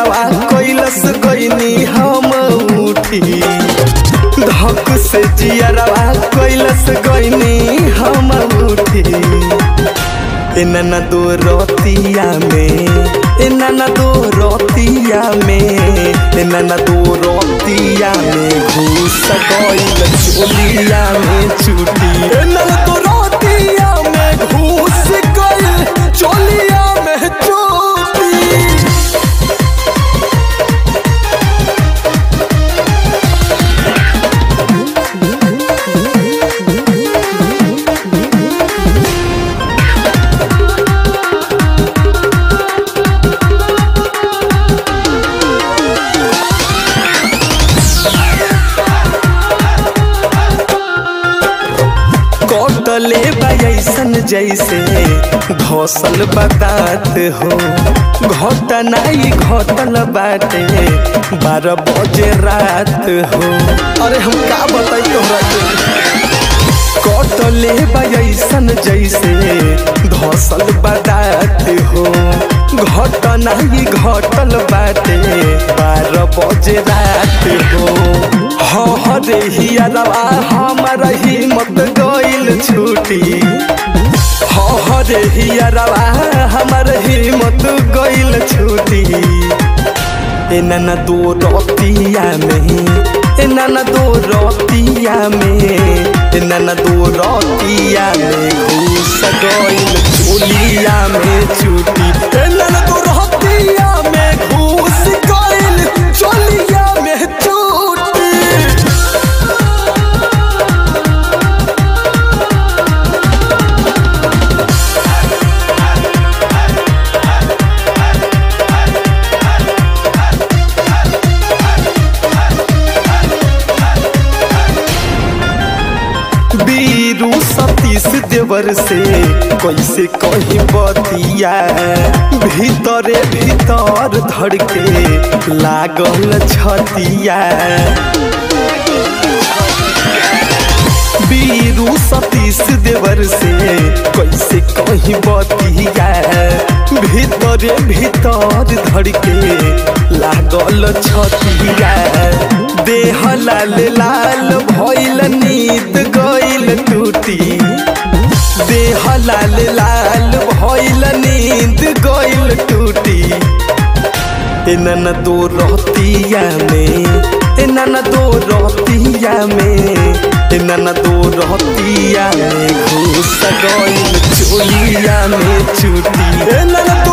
जियरवा कैलस गईनी हम उठी धक से जियरवा कैलस गईनी हम उठी इनना दो रोतिया में इनना दो रोतिया में इनना दो रोतिया में घुस गईल चोलिया में छुटी इनना दो रोतिया में घुस गईल चोलिया में छुटी कटले ऐसन जैसे घोसल बतात हो घटनाई घटल बाटे बारह बजे रात हो अरे हम का बताई तोहरा के कटले ऐसन जैसे धसल बतात हो घटनाई घटल बाटे बारह बजे रात हो हरे हियरवा हमर हिम्मत गइल छुटी हरे हियरवा हमर हिम्मत गइल छुटी एनन दो रतिया में एनन दो रतिया में एनन दो रतिया में घुस गइल चोलिया में छुटी एनन दो रतिया में घुस गइल चोलिया में छुटी बीरू सतीश देवर से कैसे कही बतिया भीतरे भीतर धड़के लागल छतिया बीरू सतीश देवर से कैसे कही बतिया भीतरे भीतर धड़के लागल छतिया देह लाल लाल भइल नींद गइल टूटी देह लाल लाल भइल नींद गइल टूटी एनन दो रहतिया में एनन दो रहतिया में एनन दो रहतिया में घुस गइल चोलिया में छुटी एनन